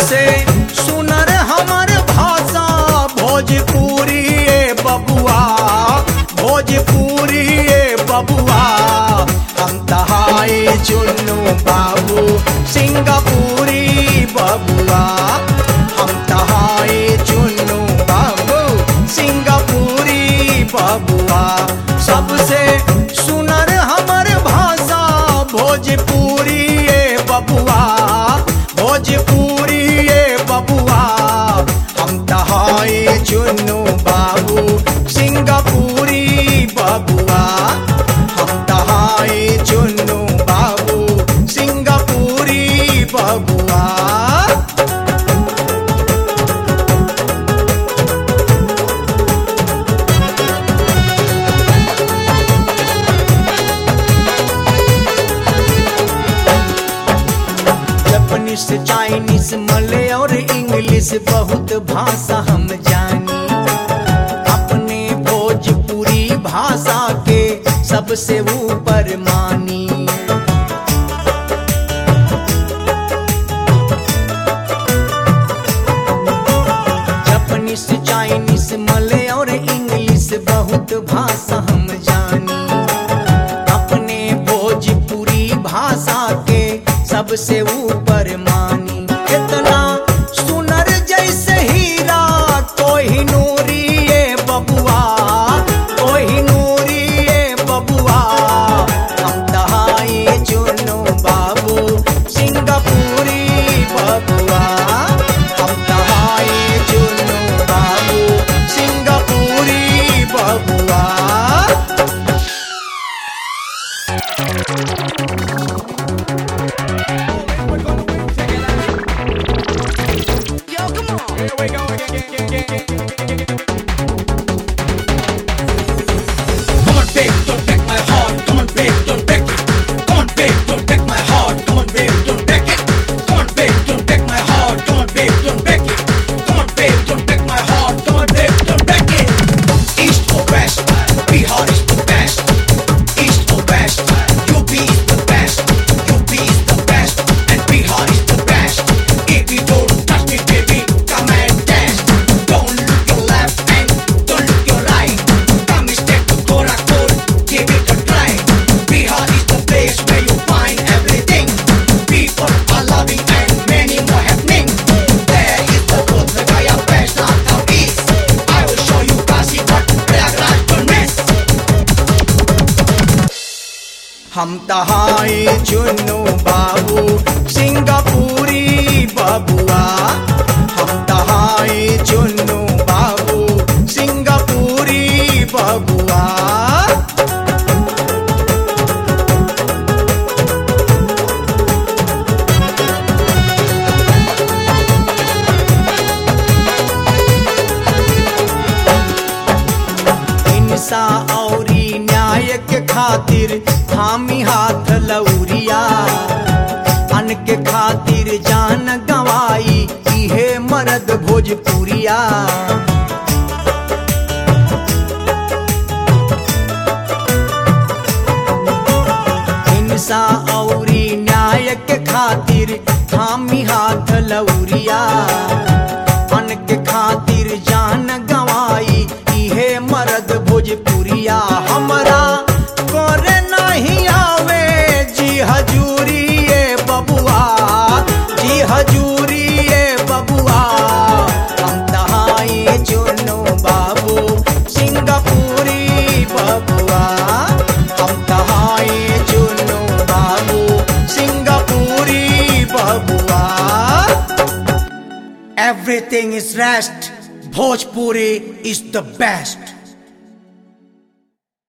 सबसे सुनर हमर भाषा भोजपुरी ए बबुआ भोजपुरी ए बबुआ हम तहाए चुन्नू बाबू सिंगापुरी बबुआ हम तहाए चुन्नू बाबू सिंगापुरी बबुआ सबसे सुनर हमर भाषा भोजपुरी ए बबुआ भोजपुरी ए बबुआ हम तहाए चुन्नू बाबू सिंगापुरी बबुआ हम तहाए चुन्नू बाबू सिंगापुरी बबुआ जापानीस चाइनीस मलय और इंग्लिश बहुत भाषा हम जानी अपने भोजपुरी भाषा के सबसे ऊपर मानी जापानीस चाइनीस मलय और इंग्लिश बहुत भाषा हम जानी अपने भोजपुरी भाषा के सबसे ऊपर मानी इतना सुनर जैसे हीरा कोही नूरी ये बबुआ कोही नूरी ये बबुआ हम तहाई चुनो बाबू सिंगापुरी बबुआ हम तहाई चुनो बाबू सिंगापुरी बबुआ Come on, babe, don't break my heart. Come on, babe, don't break it. Come on, babe, don't break my heart. Come on, babe, don't break it. Come on, babe, don't break my heart. Come on, babe, don't break it. Come on, babe, don't break my heart. Come on, babe, don't break it. East or west, Bihar is the best. East or west, UP is the best. UP is the best, and Bihar is the best. If you don't touch me, baby, come and dance. Don't look your left and don't look your right. Come straight to Gorakhpur, give it a try. Bihar is the place where you find everything. People are loving and many more happening. There is the Bodh Gaya Vaishnav town east. I will show you Kashi, but Prayagraj don't miss. हम तहाए चुन्नू बाबू सिंगापुरी बबुआ हम तहाए चुन्नू बाबू सिंगापुरी बबुआ हिंसा औरी न्याय के खातिर थामी हाथ लौरिया अन के खातिर जान गवाई इहे मर्द भोजपुरिया हिंसा औरी न्याय के खातिर थामी हाथ लौरिया अन के खातिर जान गवाई इहे मर्द भोजपुरिया हमरा करे नहीं आवे जी हजूरी ये बबुआ जी हजूरी ये बबुआ हम तहाई चुनो बाबू सिंगापुरी बबुआ हम तहाई चुनो बाबू सिंगापुरी बबुआ Everything is rest. Bhojpuri is the best.